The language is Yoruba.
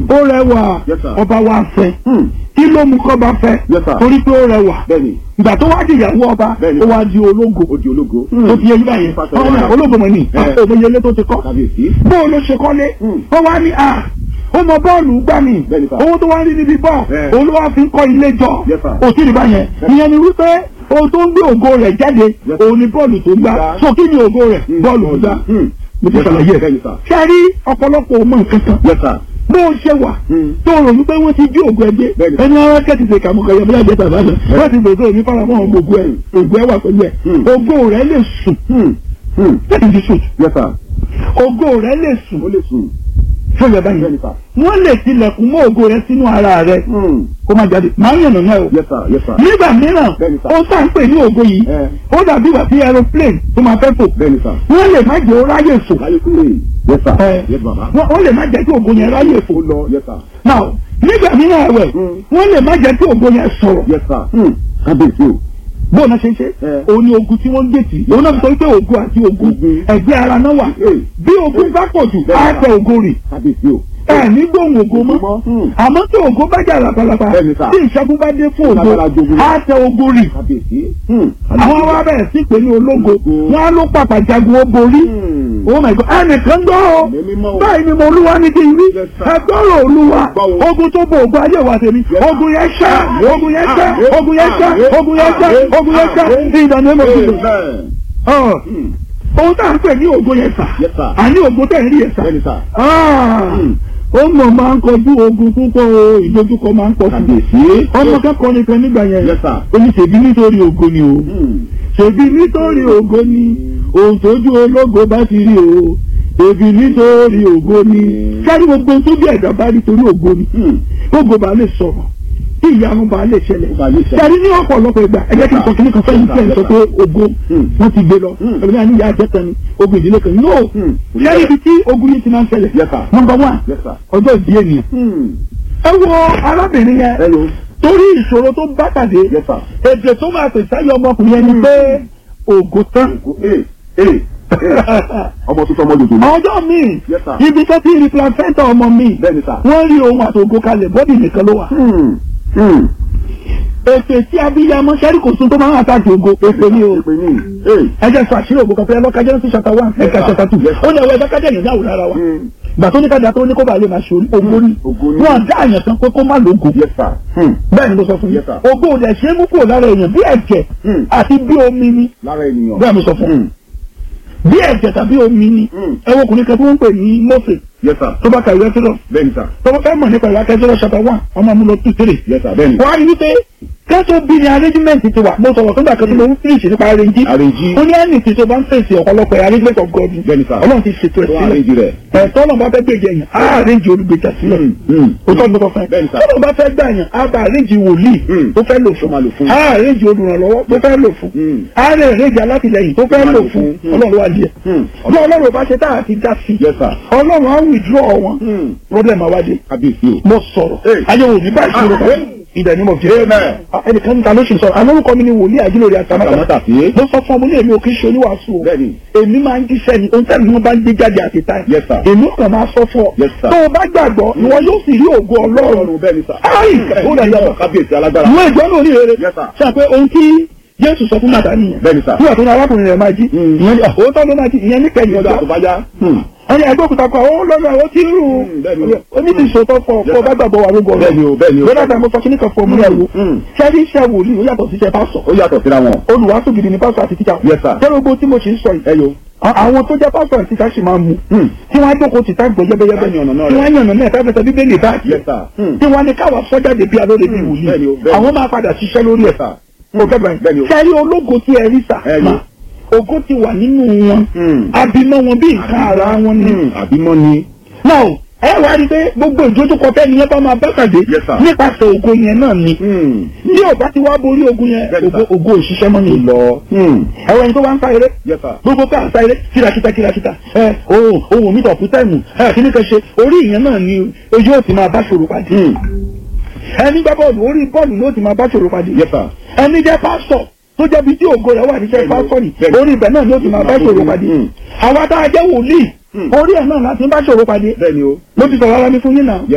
ó rẹwà Yes, sir. ọba wa fẹ́ Hmm. kí ló mú kọ́ba fẹ́ Yes, sir. torí pé ó rẹwà bẹ́ẹ̀ni ìgbà tó wá di ìyàwó ọba Bẹ́ẹ̀ni. ó wá di ológo ó di ológo. tó fi yẹn báyẹn Pàṣẹ ọmọ náà wàrà. ológo mọ̀ ní Eh. òmòyelé tó ti kọ́ kábíyèsí. bó o ló ṣe kọ́lé Hmm. ó wá ní à ó mọ bọ́ọ̀lù gbà mí Bẹ́ẹ̀ni, sir. owó tó wá rí níbi bọ́ọ̀ Eh. òun ló wá fi ń kọ́ ilé jọ Yes, sir. òtí rí báyẹn ìyẹn ni wípé ohun tó ń gbé ògo rẹ̀ jáde Yes. òun ni bọ́ọ̀lù tó ń gbá Gbá. so kí ni ògo rẹ̀ Hmm. bọ́ọ̀lù tó gbá Hmm. mo ti Yes, sir. ṣàlàyé ẹ̀ Bẹ́ẹ̀ni, sir. ṣe rí ọ̀pọ̀lọpọ̀ ọmọ nǹkan kan Yes, sir. bó o ṣe wà Hmm. tó rò wípé wọ́n ti jí ògùn ẹgbẹ́ Bẹ́ẹ̀ni. ẹni ara kẹ́tì ṣe kàmúkọ yẹ bóyá jẹta ìbàdàn wọ́n ti gbèsè òní faramọ́ ògùn ẹ̀ ògùn ẹ̀ wà pẹ̀lú ẹ̀ Hmm. ògo rẹ̀ lè sùn Hmm. Hmm. láti fi sùn Yes, sir. ògo rẹ̀ lè sùn ó lè sùn. fún ìyá báyìí bẹ́ẹ̀ni sir. wọ́n lè tilẹ̀kùn mọ́ ògo rẹ̀ sínú ara rẹ̀ Hmm. kó má jáde máa ń yànnà náà o Yes, sir. Yes, sir. nígbà mìíràn Bẹ́ẹ̀ni, sir. ó sá ń pè ní ògo yìí Eh. ó dàbí ìgbà tí aeroplane tó máa fẹ́ fò bẹ́ẹ̀ni sir. wọ́n lè má jẹ́ ó ráyè fò láyé kúrè. Yes, sir. Eh. Yes, bàbá. wọ́n wọ́n lè má jẹ́ kí ògo yẹn ráyè fò ó lọ. Yes, sir. now nígbà mìíràn ẹ̀wẹ̀ Hmm. wọ́n lè má jẹ́ kí ògo yẹn sọ̀rọ̀ Yes, sir. Hmm. kábíyèsí o. bóun náà ṣe ń ṣe Eh. òun ni ogun tí wọ́n ń gbèsè òun náà fi sọ wípé ogun àti ogun Ogun. ẹgbẹ́ ara náà wà Eh. bí ogun bá pọ̀ jù á tẹ ogun rì kábíyèsí o. ẹ ní gbóhùn ogun mọ́ Hmm. àmọ́ tí ogun bá jà lápalapa Bẹ́ẹ̀ni sà. tí ìṣẹ́gun bá dé fún ogun Lágbára jogun. á tẹ ogun rì kábíyèsí. Hmm. àwọn wa bẹ̀rẹ̀ sí pé ní ológo Ológo. wọn á ló pàpà jagun ó borí Hmm. oh my god ẹnìkan gbọ́ o Ẹ̀mí mímọ́ o. báyìí ni mo olúwa ní kí n rí Yes, sir. ẹgbọ́rọ̀ olúwa Gbọ́ o. ogun tó bo ogun ayé wa tèmi Yes, sir. ogun yẹn ṣá ogun yẹn ṣá Àmín. ogun yẹn ṣá Àmín. ogun yẹn ṣá Àmín. ogun yẹn ṣá Àmín. ní ìdáná ẹ̀mọ́ tuntun. Amen. Ọ̀, Hmm. ohun tá à ń pè ní ogun yẹn sà Yes, sir. àní ogun tẹ̀ ń rí yẹn sà bẹ́ẹ̀ni sir. Ah, Hmm. ó mọ̀ máa ń kọjú ogun púpọ̀ o ìdojúkọ máa ń pọ̀ fún mi kábíyèsí. ọmọ kẹ́kọ̀ọ́ nìkan nígbà yẹn Yes, sir. ó ní ṣèbí nítorí ogun ni o Hmm. ṣèbí nítorí ògo ni ohun tójú ológo bá ti rí o ṣèbí nítorí ògo ni sáré gbogbo ohun tó bí ẹ̀dá bá rí torí ògo ni Hmm. gbogbo bá lè sọ̀rọ̀ tí ìyanu bá lè ṣẹlẹ̀ Ó bá lè ṣẹlẹ̀. sáré ní ọ̀pọ̀lọpọ̀ ìgbà ẹ̀jẹ̀ kí n sọ kíní kan fẹ́yìn tí ẹ̀ ń sọ pé ògo Hmm. wọ́n ti gbé lọ Hmm. ẹ̀mí àníyá àjẹtàn ni ogun ìdílé kan no Hmm. sáré ibi tí ogun yìí ti máa ń ṣẹlẹ̀ Yes, sir. number one Yes, sir. ọjọ́ ìdí ènìyàn Hmm. ẹ wo arábìnrin yẹn Hello. torí ìṣòro tó bá pàdé Yes, sir. èdè tó máa pèsè ayé ọmọkùnrin yẹn ni pé ògo tán Ee. Ee. Ọmọ tuntun ọmọ lòdò. ọjọ́ míì Yes, sir. ibi tó ti rí placenta ọmọ mi Bẹ́ẹ̀ni sir. wọ́n rí ohun àtògo kalẹ̀ bọ́dì nìkan ló wà. Hmm. Hmm. ètè tí abiyamọ sẹ́rí kò sún tó máa ń àtàkì ògo èpè ní o. Èpè ní. Ee. ẹ jẹ́ sọ àṣírí ògo kan fẹ́ lọ́ka Genesis chapter one Yes, ẹ̀ka sir. chapter two Yes, sir. ó ní ẹ̀wọ́ ẹ̀dá kájẹ́ ìyẹn dáwò lára wa. Hmm. gbà tó ní kájà tó ní kó bàa lè máa ṣe ògo ní. Ògo ní. wọn dá àyàn kan pé kó má lógo. Yes, sir. Hmm. bẹ́ẹ̀ ni mo sọ fún yín Yes, sir. ògo ò dẹ̀ ṣe é mú kúrò lára èèyàn bí ẹ̀jẹ̀ Hmm. àti bí omi ni Lára ènìyàn. bẹ́ẹ̀ mo sọ fún yín Hmm. bí ẹ̀jẹ̀ tàbí omi ni Hmm. ẹ̀wọ̀n ọkùnrin kan tó ń pè ní Mósè Yes, sir. tó bá ka ìwé sílọ Bẹ́ẹ̀ni sir. tó bá fẹ́ mọ̀ nípa ìwé akẹ́sọ́rọ̀ chapter one ọmọ mi lọ two three Yes, sir. Bẹ́ẹ̀ni. wọ́n á rí wípé kẹ́tọ́ bí ni arrangement ti wà mo sọ̀rọ̀ fúngbà kan tó mo ń finish nípa arrange Arrange. ó ní ẹnì tí tó bá ń fèsì ọ̀pọ̀lọpọ̀ arrangement of God Bẹ́ẹ̀ni sir. ọlọ́run ti ṣètò ẹ̀ Tó sílẹ̀ arrange rẹ̀. ẹ̀tọ́ náà bá fẹ́ gbèjẹ yẹn á arrange olùgbèjà sílẹ̀ Hmm. Hmm. o tọ́ ní kò fẹ́ Bẹ́ẹ̀ni sir. tọ́lọ́ bá fẹ́ gbà yẹn á bá arrange wòlíì Hmm. tó fẹ́ lò Tó máa lò fún fún. á arrange olùrànlọ́wọ́ tó fẹ́ lò fún Hmm. á rẹ̀ arrange alátìlẹyìn tó fẹ́ máa lò lò fún fún. Hmm. ọlọ́run wá díẹ̀ Hmm. ọlọ́run ọlọ́run ò bá ṣe tá àti dá sí Yes, sir. ọlọ́run á withdraw wọn Hmm. problem àwádìí Kábíyèsí o. mo sọ̀rọ̀ Hey. ayé wo ní báyìí ṣòro kan Amen. ìdẹ̀ ní mo fi ṣe Amen. ẹnìkan níta ló ṣe sọ̀rọ̀ alórúkọ mi ni wòlíì àjílórí àtàmátà Àtàmátà sí. mo sọ fún ọmọ ní èmi ò kí ń ṣe oníwàásù o Bẹ́ẹ̀ni. èmi máa ń jíṣẹ́ ni ohun tẹ́lẹ̀ ni wọ́n bá ń gbé jáde àti táì Yes, sir. èmi ò kàn máa sọ fún ọ Yes, sir. tó o bá gbàgbọ́ ìwọ yóò sì rí ògo ọlọ́run Ọlọ́run bẹ́ẹ̀ni sir. Ai, ó dà yàtọ̀. Kábíyèsí alágbára. ìwọ ìjọ náà ní rere Yes, sir. ṣe pé ohun tí Jésù sọ fún màtá nìyẹn Bẹ́ẹ̀ni sir. nígbà tó ní arákùnrin rẹ̀ máa jí Mm. ìyẹn ní òótọ́ ló máa jí ìyẹn ní kẹyìn Ọjọ́ ọjọ́ àtúbáyá. Hmm. ẹni ẹgbẹ́ òkúta kan ó lọ́nà ó ti rú Mm, bẹ́ẹ̀ni. onídìíṣòótọ́ fọ Yes, kó bá gbàgbọ́ wà lógo Bẹ́ẹ̀ni o, bẹ́ẹ̀ni o. lọ́dà tí mo sọ kíní kan fún ọmọ ẹ̀wò Mm. ṣẹ́rí iṣẹ́ wòlíì ó yàtọ̀ sí iṣẹ́ pásọ̀ Ó yàtọ̀ síra wọn. olùwàásù gidi ni pásọ̀ àti tíjà Yes, sir. ṣé gbogbo tí mo ṣe ń sọ yìí Ẹ yo. a- àwọn tó jẹ́ pásọ̀ àti tíjà sì máa mú Hmm. tí wọ́n á jókòó tìta gbọ́ yẹ́bẹ́yẹ́bẹ́ Tí wọ́n á yànnà náà tí rẹ̀. wọ́n á yànnà náà ẹ̀fẹ́ fẹsẹ̀ bíbélì báàkì Yes, sir. Hmm. tí wọ́n á ní káwa sọ́jáde bí alóore bí Mm, wòlíì bẹ́ẹ̀ni o, bẹ́ẹ̀ni. àwọn máa padà ṣiṣẹ́ lórí ẹ̀ sir. o fẹ́ bẹ̀rẹ̀ Bẹ́ẹ̀ni o. ṣẹ́rí ológo tí ẹ rí sà Ẹ mà yo. ògo ti wà nínú wọn Hmm. abimọ wọn bí nǹkan ara wọn ni Hmm. Àbímọ́ ni. náà ẹ wá rí i pé gbogbo ìdójúkọ tẹ́ni yẹn bá máa bá pàdé Yes, sir. nípasẹ̀ ògo yẹn náà ni Hmm. ní ọ̀gá ti wá borí ogun yẹn Bẹ́ẹ̀ni, ògo sir. ògo òṣìṣẹ́ mọ́ ni Lọ. Hmm. ẹ̀rọ ẹni tó bá ń sá eré Yes, sir. gbogbo ká sá eré kírakíta kírakíta ẹ ohun ohun mi tọ̀kú táìmù ẹ kí ni kan ṣe orí ìyẹn náà ni ojú ò ti máa bá ṣòro pàdé Hmm. ẹni gbá bọ́ọ̀lù orí bọ́ọ̀lù ló ti máa bá ṣòro pàdé Yes, sir. ẹni jẹ́ pásítọ̀ tó jẹ́ bí tí ògo rẹ̀ wà níṣẹ́ Bẹ́ẹ̀ni, pásítọ̀ ni bẹ́ẹ̀ni. orí ibẹ̀ náà ló ti máa bá ṣòro pàdé Hmm. àwa tá a jẹ́ wòlíì Hmm. orí ẹ̀ náà láti bá ṣòro pàdé Bẹ́ẹ̀ni o. mo ti sọ̀rọ̀ ara mi fún yín náà Yes,